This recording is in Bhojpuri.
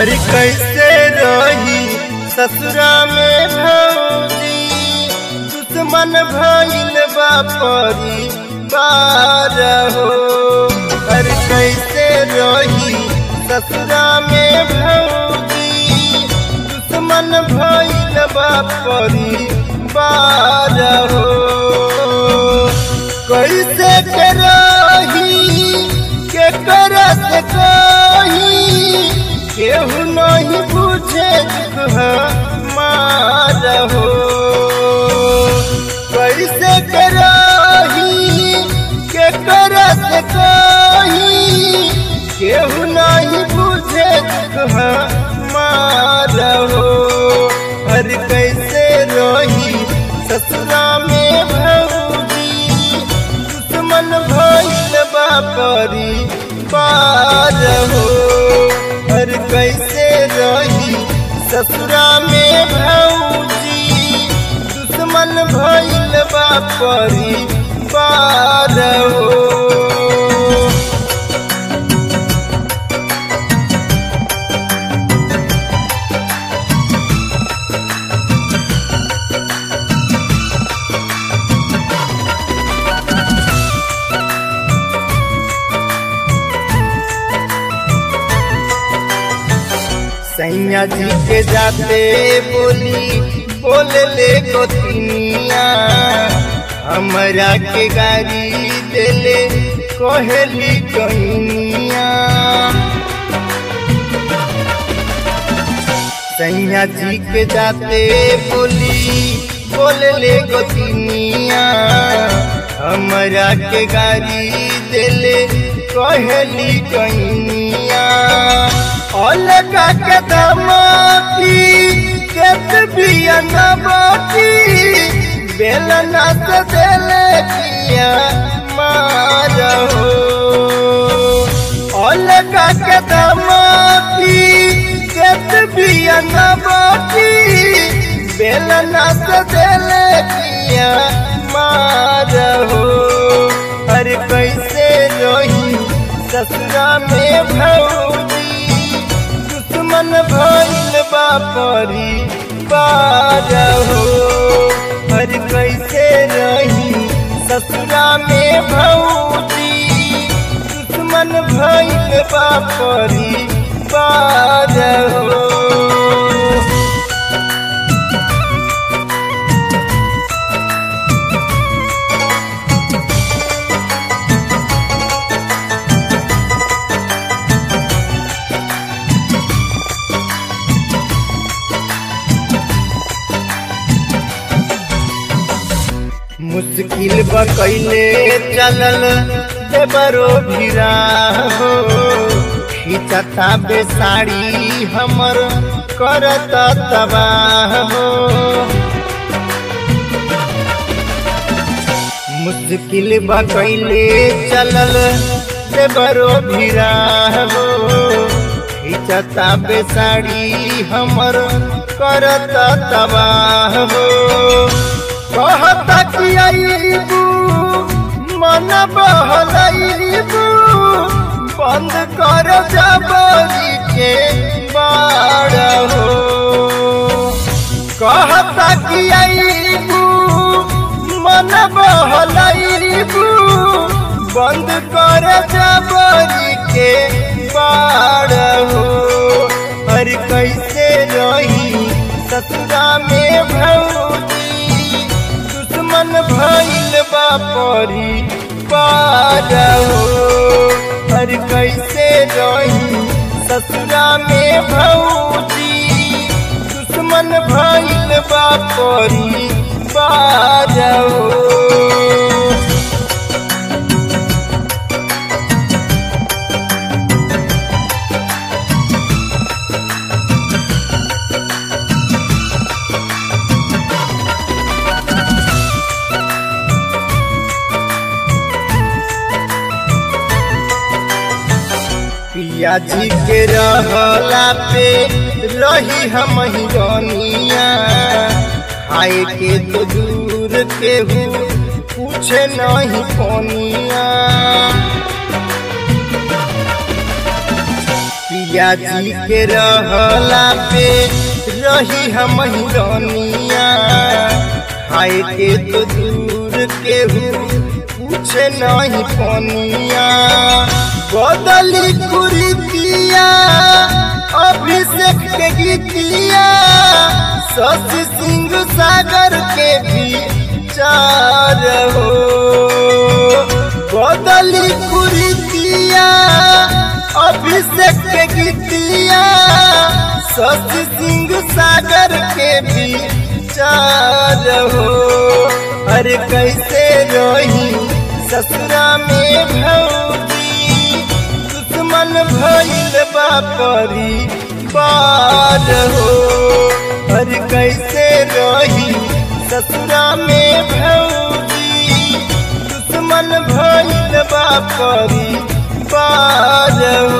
अरे कैसे रही ससुरा में भौजी दुश्मन भइल बापरी बार हो अरे कैसे रही ससुरा में भौजी दुश्मन भइल बापरी बार हो कैसे के रही के करत कही केहू नहीं बुझे मार हो कैसे करही के करत कही केहू नहीं बुझे मार हो हर कैसे रही ससुरा में भौजी दुश्मन भइल बापरी पार हो हर कैसे रही ससुरा में भौजी दुश्मन भइल बापरी पार हो सैया जी के जाते बोली बोले ले गोतिनिया हमरा के गाड़ी देले कहली कहिनिया सैया जी के जाते बोली बोले ले गोतिनिया हमरा के गाड़ी देले कहली कहिनिया अलगा के दमाती केत बिया नबाती बेलना से देले किया मार हो अलगा के दमाती केत बिया नबाती बेलना से देले किया मार हो अरे कैसे रही ससुरा में भौजी दुश्मन भइल बापरी पार हो हर कैसे रही ससुरा में भौजी दुश्मन भइल बापरी पार हो मुश्किल बकैले चलल देवरो भिरा हो खिचता बेसाड़ी हमर करत तबाह हो मुश्किल बकैले चलल देवरो भिरा हो खिचता बेसाड़ी हमर करत तबाह हो कहता कि आईबू मन बहलाईबू बंद कर जबरी के बाड़ हो कहता कि आईबू मन बहलाईबू बंद कर जबरी के बाड़ हो हर कैसे रही ससुरा में भौजी दुश्मन भइल बापरी पार हो हर कैसे रही ससुरा में भौजी दुश्मन भइल बापरी पार हो पिया जी के रहला पे रही हम हिरोनिया खाए के तो दूर के हूँ पूछे नहीं कोनिया पिया जी के रहला पे रही हम रनिया खाए के तो दूर के पूछे नहीं पनिया बदली कुरीतिया अभिषेक के गीतिया शशि सिंह सागर के भी चार हो बदली कुरीतिया अभिषेक के गीतिया शशि सिंह सागर के भी चार हो अरे कैसे रही ससुरा में भौजी दुश्मन भइल बापरी बार हो अरे कैसे रही ससुरा में भौजी दुश्मन भइल बापरी बार